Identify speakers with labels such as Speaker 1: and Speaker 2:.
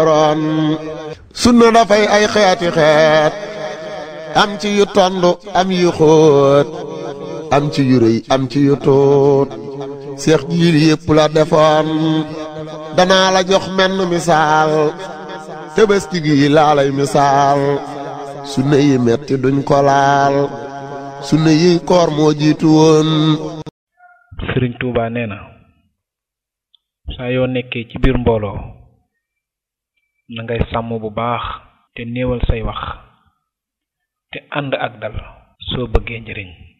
Speaker 1: ron sunna dafay ay xeeti xeet am ci yu tond am yu xóot am ci yu rëy am ci yu tuut seex jiil yépp la defoon danaa la jox menn misaal tëbëski gi laa lay misaal sunna yi metti duñ ko laal sunna yi koor moo jiitu woon
Speaker 2: sëriñ Touba nee na saa yoo nekkee ci biir mbooloo na ngay sàmm bu baax te néewal say wax te ànd ak dal soo bëggee njëriñ